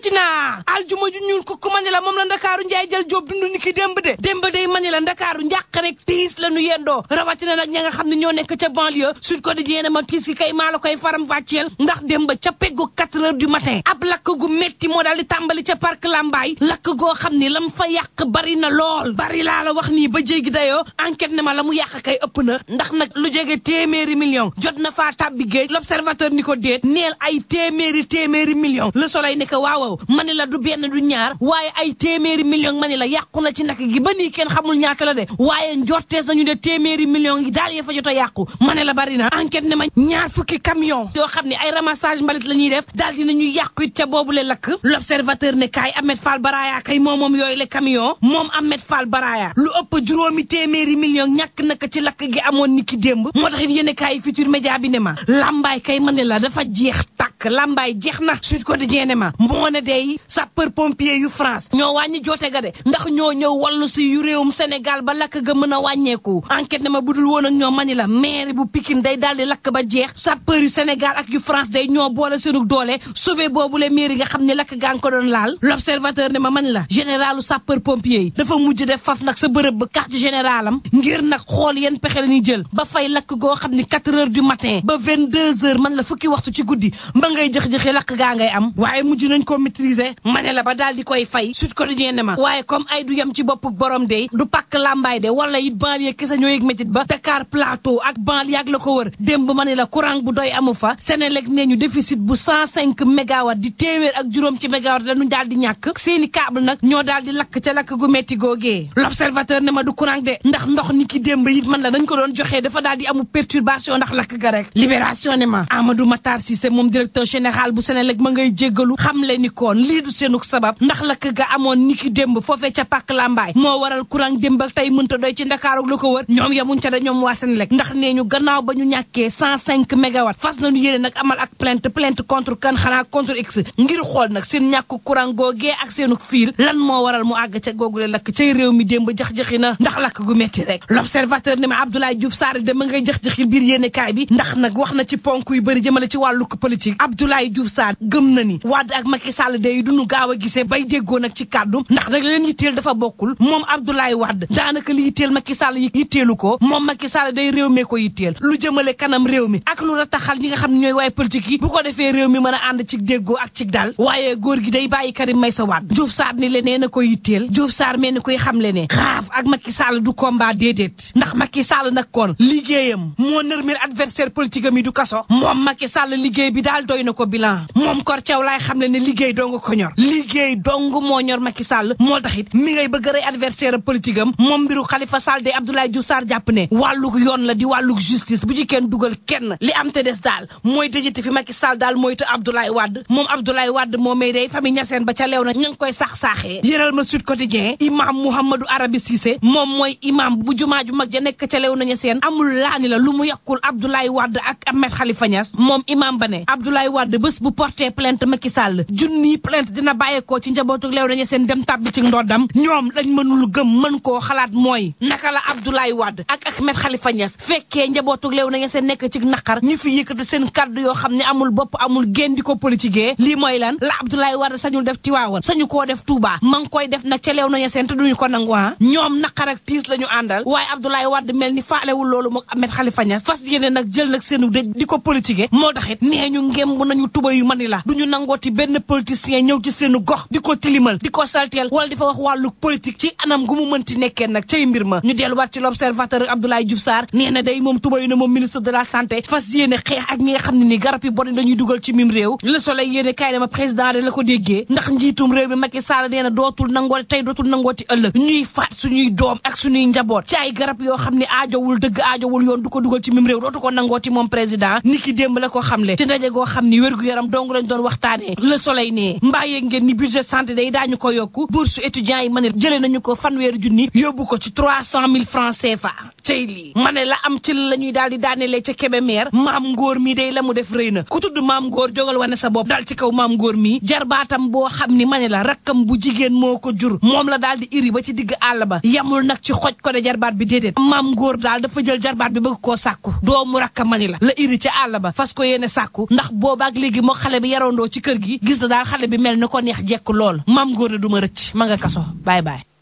wàcc naa aljuma ju ñuul ko ku mani la moom la ndakaaru njaay jël jóob dund ni ki démb de démb day mani la ndakaaru njàq rek tiis la nu yendoo rawatina nag ña nga xam ne ñoo nekk ca banlieue Sud Quotidien ma tiis yi kay maa la koy faram fàcceel ndax démb ca peggu 4 heures du matin ab lakk gu metti moo daal di tàmbali ca parc Lambaay lakk goo xam ni lam fa yàq bari na lool bari laa la wax nii ba jéggi dayoo enquête ne ma la mu yàq kay ëpp na ndax nag lu jege téeméeri million jot na faa tàbbi géej l'observateur ni ko déet neel ay téeméeri téeméeri million le soleil ne ko waaw ma ne la du benn du ñaar waaye ay téeméeri million ma ne la yàqu na ci nak gi ba nii kenn xamul ñaata la de waaye njortees nañu de téeméeri million yi daal ya fa jot a yàqu ma ne la bari na enquête ne ma ñaar fukki camion yoo xam ne ay ramassage mbalit la ñuy def daal dinañu yàqu it ca boobu le lakk l'observateur ne kaay Ahmed Fall Baraya kay moom moom yooyu le camion moom Ahmed Fall Baraya lu ëpp juróomi téeméeri million ñàkk naka ci lakk gi amoon ni ki démb moo tax it yéen kaay futur média bi ne ma lambaay kay ma ne la dafa jeex tàkk lambaay jeex na Sud Quotidien ne ma moo ne day sapeur pompier yu France ñoo wàññi joote ga de ndax ñoo ñëw wallu si yu réewum Sénégal ba lakk ga mën a wàññeeku enquête ne ma budul woon ak ñoo mani la maire bu Pikine day daal di lakk ba jeex sapeur yu Sénégal ak yu France day ñoo boole seenu doole sauvé boobu le maire yi nga xam ne lakk gaa ngi ko doon laal l'observateur ne ma man la généralu sapeur pompier yi dafa mujj def faf nag sa bërëb ba quartier général am ngir nag xool yeen pexe la ñuy jël ba fay lakk goo xam ni 4 heures du matin ba 22 heures man la fukki waxtu ci guddi ba ngay jëx-jëxi lakk gaa ngay am waaye mujj nañ ko maîtriser ma ne la ba daal di koy fay Sud Quotidien ne ma waaye comme ay du yem ci bopp borom de du pakk lambaay de wala it banlieue kese ñoo yëg métit ba Dakar Plateau ak banlieue ak la ko wër démb ma ne la courant bu doy amu fa Sénélec nee ñu déficit bu 105 mégawatt di téeméer ak juróom ci mégawatt dañu daal di ñàkk seeni câble nag ñoo daal di lakk ca lakk gu metti googee l'observateur ne ma du courant de ndax ndox ni ki démb it man la dañ ko doon joxee dafa daal di amu perturbation ndax lakk ga rek libération ne ma Amadou Matar Cissé moom directeur général bu Sénélec ma ngay jéggalu xam le ni koon lii du seenuk sabab ndax lakk ga amoon ni ki démb foofee ca pàkk lambaay moo waral courant démb ak tey mënta doy ci ndakaaru la ko wër ñoom yamuñ ca da ñoom waa Sénélec ndax nee ñu gannaaw ba ñu ñàkkee 105 mégawatt fas nañu yéene nag amal ak plainte plainte contre kan xanaa contre x ngir xool nag seen ñàkk courant googee ak seenuk fiil lan moo waral mu àgg ca googule lakk cay réew mi démb jax-jaxi na ndax lakk gu metti rek l'observateur ne ma Abdoulaye Diouf Sarr de ma ngay jax-jaxi biir yéene kaay bi ndax nag wax na ci ponk yu bëri jëmale ci wàllu politique Abdoulaye Diouf Sarr gëm na ni Wade ak Macky Sall de duñu gaaw a gisee bay déggoo nag ci kàddu ndax nag leen yitteel dafa bokkul moom Abdoulaye Wade daanaka li yitteel Macky Sall yi yitteelu ko moom Macky Sall day réew mee ko yitteel lu jëmale kanam réew mi ak lu rataxal ñi nga xam ne ñooy waaye politique yi bu ko defee réew mi mën a ànd ci déggoo ak ci dal waaye góor gi day bàyyi Karim Meïssa Wade Diouf Sarr ni le nee na ko yitteel Diouf Sarr mel ni koy xam le ne xaaf ak Macky Sall du combat déedéet ndax Macky Sall nag kon liggéeyam moo nërmeel adversaire politique am yi du kaso moom Macky Sall liggéey bi daal doy na ko bilan moom Kor Thiaw laay xam le ne liggéey dong ko ñor liggéey dong moo ñor Macky Sall moo tax it mi ngay bëgg a rey adversaire politique am moom mbiru Khalifa Sall de Abdoulaye Diouf Sarr jàpp ne wàllug yoon la di wàllug justice bu ci kenn dugal kenn li am te des daal mooy dëjëti fi Macky Sall daal mooy te Abdoulaye Wade moom Abdoulaye Wade moo may day famille ñaseen ba ca leew na ña ngi koy saax-saaxee yëral ma Sud Quotidien imam Mouhamadou Arabi Cissé moom mooy imam bu jumaa ju mag ja nekk ca leew na ñaseen amul laani la lu mu yàqul Abdoulaye Wade ak Ahmed Khalifa Niass moom imam ba ne Abdoulaye Wade bés bu porté plainte Macky Sall junni plainte dina bàyyeekoo ci njabootu leew na ñaseen dem tàbbi ci ndoddam ñoom lañ mënul gëm mën koo xalaat mooy naka la Abdoulaye Wade ak Ahmed Khalifa Niass fekkee njabootu leew na ñaseen nekk ci naqar ñu fi yëkkati seen kaddu yoo xam ne amul bopp amul génn di ko politiquer lii mooy lan la Abdoulaye Wade sañul def Tiwaawan sañu koo def Touba ma ngi koy def nag ca leew na ñaseen te duñu ko nangu ñoom naqar ak tiis la ñu àndal waaye Abdoulaye Wade mel ni faalewul loolu mook Ahmed Khalifa Niass fas yéene nag jël nag seenu dëj di ko politiquer moo taxit nee ñu ngemb nañu tuba yu mani la duñu nangooti benn politicien ñëw ci seenu gox di ko tilimal di ko salteel wala di fa wax wàllu politique ci anam gu mu mënti nekkee nag cay mbir ma ñu delluwaat ci l'observateur Abdoulaye Diouf Sarr nee na day moom tuba yu ne moom ministre de la santé fas yéene xeex ak ñi nga xam ne ni garab yi bon dañuy dugal ci mim réew le soleil yéene kaay dama président de la ko déggee ndax njiitum réew mi Macky Sall nee na dootul nangooti tey dootul nangooti ëllëg ñuy faat suñuy doom ak suñuy njaboot ci ay garab yoo xam ne aajowul dëgg aajowul yoon du ko dugal ci mim réew dootu ko nangooti moom président ni ki démb la ko xamle ci ndaje goo xam ni wér-gu-yaram dong lañ doon waxtaanee le soleil ne mbaa yéeg ngeen ni budget santé day daañu ko yokku bourse étudiants yi ma ne jëlee nañu ko fanweeri junni yóbbu ko ci trois cent mille francs CFA cey lii ma ne la am ci la ñuy daal di daanelee ca Kébémer maam ngóor mi day la mu def rëy na ku tudd maam ngóor jógal wane sa bopp dal ci kaw maam ngóor mi jarbaatam boo xam ni ma ne la rakkam bu jigéen moo ko jur moom la daal di iri ba ci digg àll ba yamul nag ci xoj ko de jarbaat bi déedéet maam ngóor daal dafa jël jarbaat bi bëgg koo sàkku doomu rakka mani la la iri ci àll ba fas ko yéene sàkku ndax boobu boobaak léegi moo xale bi yarandoo ci kër gi gis na daal xale bi mel ni ko neex jekk lool maam góor ne du ma rëcc ma nga kaso bye bye